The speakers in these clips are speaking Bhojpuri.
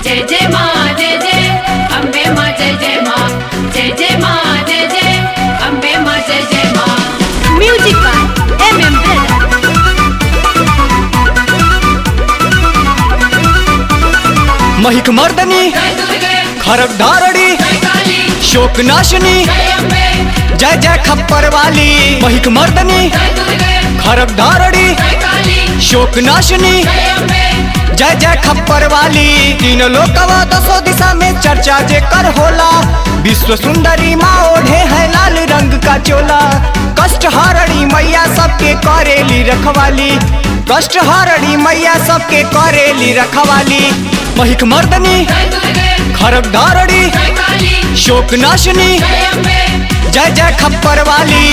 जय जय माँ जय जय अम्बे माँ जय जय माँ जय जय माँ जय जय अम्बे माँ जय जय माँ Music by MM Brother. महिक Mardini जय दुर्गे खरग धारणी जय काली शोक नाशनी जय अम्बे जय जय खप्पर वाली महिक मर्दनी जय दुर्गे खरग धारणी जय काली शोक नाशनी जय अम्बे जय जय खप्पर वाली तीन लोकवा दसो दिशा में चर्चा जे कर होला विश्व सुंदरी माँ ओढ़े है लाल रंग का चोला कष्ट हारणी मैया सबके करेली रखवाली कष्ट हारणी मैया सबके करेली रखवाली महिक मर्दनी जय दुर्गे खरग धारणी जय काली शोक नाशनी जय अम्बे जय जय खप्पर वाली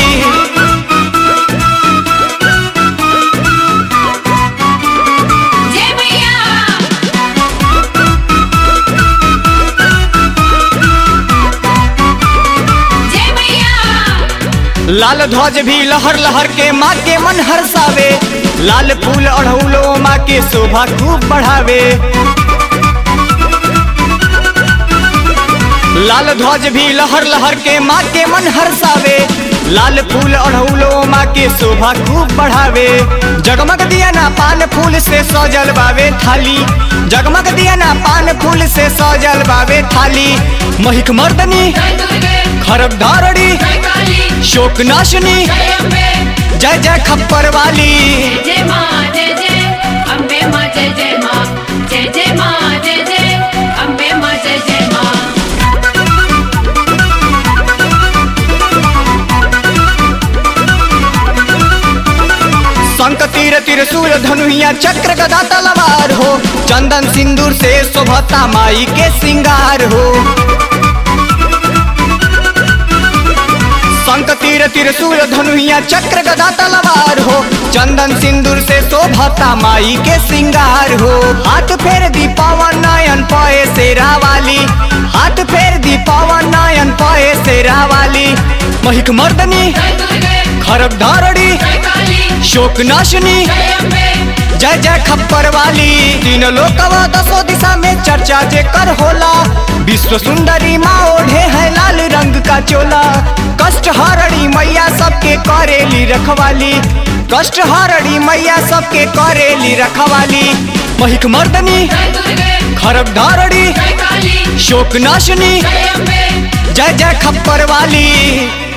जय मैया जय मैया लाल ध्वज भी लहर लहर के माँ के मन हर्षावे लाल फूल अढ़ौलो माँ के शोभा खूब बढ़ावे लाल ध्वज भी लहर लहर के माँ के मन हर्षावे लाल फूल अढ़ौलो माँ के शोभा खूब बढ़ावे जगमग दिया ना पान फूल से सजल बावे थाली जगमग दिया ना पान फूल से सजल बावे थाली महिक मर्दनी जय दुर्गे खरग धारणी जय काली शोक नाशनी जय अम्बे जय जय खप्पर वाली जय जय माँ जय जय अम्बे माँ जय जय माँ जय जय माँ जय जय अम्बे माँ जय जय माँ शंख तीर त्रिशूल धनुहिया चक्र गदा तलवार हो चंदन सिंदूर से शोभता माई के श्रृंगार हो शंख तीर त्रिशूल धनुहिया चक्र गदा तलवार हो चंदन सिंदूर से शोभता माई के श्रृंगार हो हाथ फेर दी पवन नयन पए शेरा वाली हाथ फेर दी पवन नयन पए शेरा वाली महिक मर्दनी जय दुर्गे खरग धारणी जय काली शोक नाशनी जय अम्बे जय जय खप्पर वाली तीन लोकवा दसो दिशा में चर्चा जे कर होला विश्व सुंदरी माँ ओढ़े है लाल रंग का चोला कष्ट हारणी मैया सबके करेली रखवाली कष्ट हारणी मैया सबके करेली रखवाली महिक मर्दनी जय दुर्गे खरग धारणी जय काली शोक नाशनी जय अम्बे जय जय खप्पर वाली